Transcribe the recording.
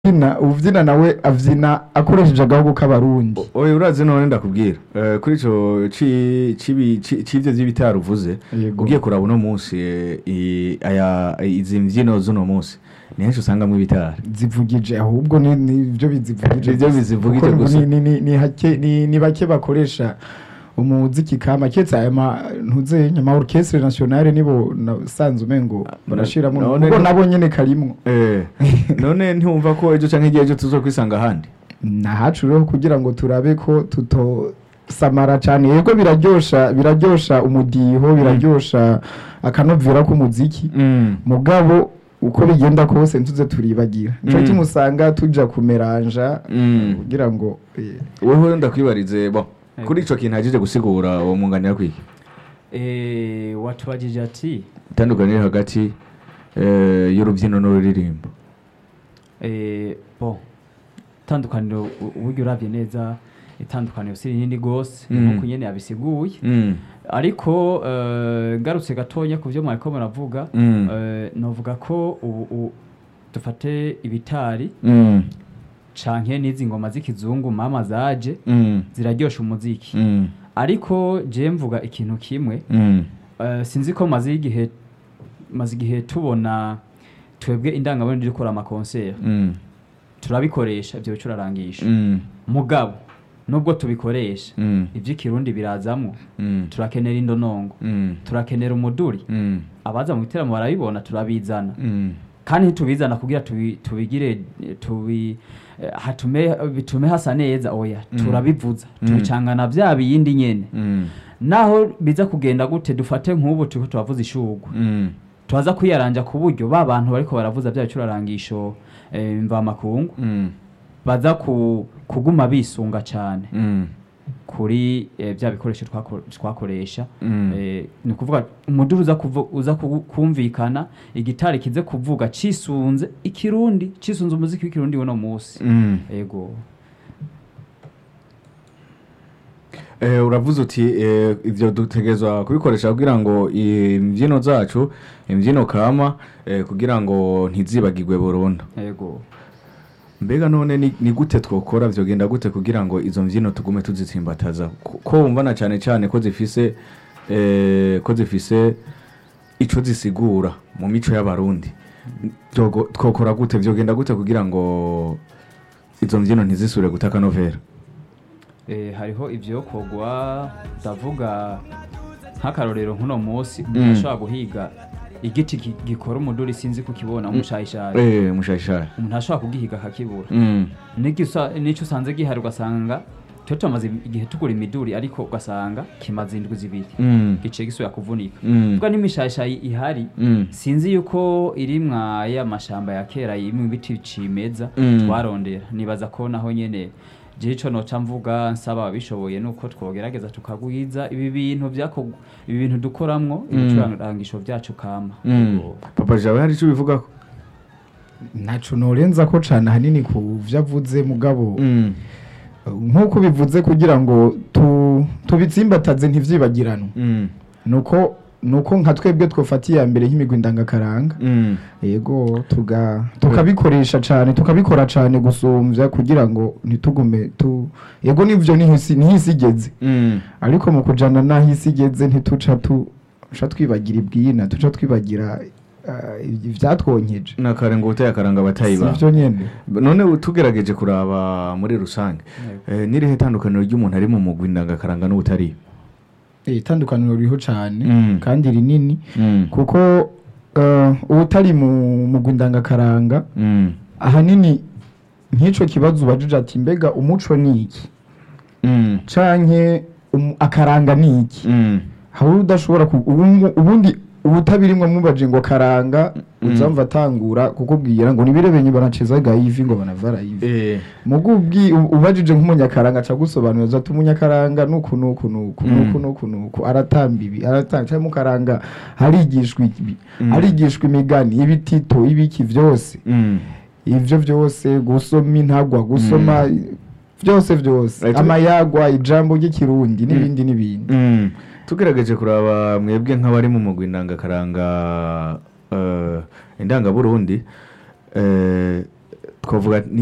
uvyina uvyina nawe avyina akoresheje agahugu k'abarundi oya urazi none ndakubwira Eh, kuri ico ci- cibi- ci- c'ivyo vy'ibitaro uvuze Yego. ugiye kuraba uno munsi eh, i- aya izi mvyino z'uno munsi ni henshi usangamwo ibitaro zivugije ahubwo ni nivyo bizivugije Nivyo bizivugije Kuko gusa. ni- ni- ni- ni hake- ni ni bake bakoresha umuziki kama ketse aya ma ntuze nyama orchestre nationale nibo nasanze umengo barashiramo none ubwo no- nabo nyene karimwo Eh, none ntiwumva ko ejo canke igihe ejo tuzokwisanga ahandi nahacu rero kugira ngo turabe ko tutosamara cyane yego biraryosha biraryosha umudiho biraryosha akanovera k'umuziki mugabo uko bigenda kose ntuze turibagira nico Mm. kimwe usanga tuja kumeranja Mm. kugira ngo eh, wewe ndakwibarize bo kuri ico kintu hajije gusigura uwo mwunganira kwiki Eh, watubajije ati itandukaniro hagati eh, y'urubyino n'ururirimbo eh, bo itandukaniro u- uburyo uravye neza itandukaniro si rinini gose Mm. nkuko nyene yabisiguye Mm. ariko eh, ngarutse gatonya ku vyo mwariko muravuga Mm. eh, novuga ko ubu u- dufate ibitari Mm. canke n'izi ngoma z'ikizungu mama zaje Mm. ziraryosha umuziki Mm. ariko je mvuga ikintu kimwe Mm. Eh, sinzi ko maze igihe maze igihe tubona twebwe indangaburundi dukora amakonseri Mm. turabikoresha ibyo bicurarangisha Mm. mugabo nubwo tubikoresha Mm. iby'ikirundi birazamwo Mm. turakenera indonongo Mm. turakenera umuduri Mm. abaza mu biteramo barabibona turabizana Mm. kandi ntitubizana kugira tubi, tubigire eh, tubi eh, hatume bitume hasa neza oya Mm. turabivuza Mm. tubicangana vya biyindi nyene Mm. naho biza kugenda gute dufate nk'ubu turiko turavuza ishugwe Mm. turaza kwiyaranja ku buryo ba bantu bariko baravuza bya bicurarangisho eh, mvamakungu Mm. baza ku, kuguma bisunga cyane Mm. kuri eh, bya bikoresho twako- twakoresha Mm. eh, ni ukuvuga umuduri uza, kuvu, uza kuvu- kumvikana igitari kize kuvuga cisunze ikirundi cisunze umuziki w'ikirundi uno munsi Mm. ego Eh, uravuze uti eh, ivyo dutegerezwa kubikoresha kugira ngo imvyino zacu imvyino kama eh, kugira ngo ntizibagirwe burundu ego mbega none ni, ni gute twokora vyogenda gute kugira ngo izo mvyino tugume tuzitsimbataza ko ko wumvana cane cane ko zifise eh, ko zifise ico zisigura mu mico y'abarundi Vyogo- twokora gute vyogenda gute kugira ngo izo mvyino ntizisubire guta akanovera eh, hariho ivyokorwa ndavuga nk'akarorero nk'uno munsi Mm. umuntu ashobora guhiga igiti gi- gikora umuduri sinzi kukibona umushayishayi eh mushayishaya umuntu ashobora kugihiga akakibura mm. N'igisa- n'icyo usanze gihari ugasanga tuba tumaze igihe tugura imiduri ariko ugasanga kimaze indwi zibiri Mm. giciye gisubira kuvunika Mm. ubwo n'imishayishayi ihari Mm. sinzi yuko iri mwa ya mashamba ya kera yimwe ibiti cimeza Mm. twarondera nibaza ko naho nyene je ico noca mvuga nsaba ababishoboye nuko twogerageza tukagwiza ibi bintu vyako ibi bintu dukoramwo Mm. ibicurangisho vyacu kama Mm. papa jawe hari ico bivugako ntaco norenza ko cane ahanini ku vyo avuze mugabo Mm. nk'uko bivuze kugira ngo tu, tubitsimbataze ntivyibagiranwe Mm. nuko nuko nka twebwe twofata iya mbere nk'imigwi ndangakaranga Mm. yego tuga tukabikoresha cane tukabikora cane gusumvya kugira ngo ntitugume tu yego nivyo nihisi nihisigeze Mm. ariko mu kujana naho isi igeze ntituca tu tuca twibagira ibwina tuca twibagira uh, ivyatwonkeje nakare ngo uteye akaranga batayiba sivyo nyene none ubu tugerageje kuraba muri rusange eh, n'irihe tandukaniro ry'umuntu ari mu mugwi ndangakaranga n'ubutari Eh, itandukaniro ririho cane Mm. kandi rinini Mm. kuko uh, ubutari mu mugwi ndangakaranga Mm. ahanini nk'ico kibazo ubajije ati mbega umuco ni iki Mm. canke um, akaranga ni iki Mm. hari udashobora ku- ubu- ubundi ubutabirimwe mubaje ngo karanga Mm. uzamva atangura kukubwira ngo nibirebenye banaceza gayivi ngo banavara yivi Eh. mugubwi ubajije nk'umunyakaranga aca gusobanuza ati umunyakaranga nuku nuku nuku Mm. nuku nuku nuku aratamba ibi aratanga cyangwa mukaranga harigishwa ibi Mm. harigishwa imigani ibitito ibiki vyose Mm. ivyo vyose gusoma intagwa gusoma vyose vyose Right. amayagwa ijambo ry'ikirundi n'ibindi n'ibindi Mm. tugerageje kuraba mwebwe nk'abari mu mugwi ndangakaranga eh, indangaburundi eh, twavuga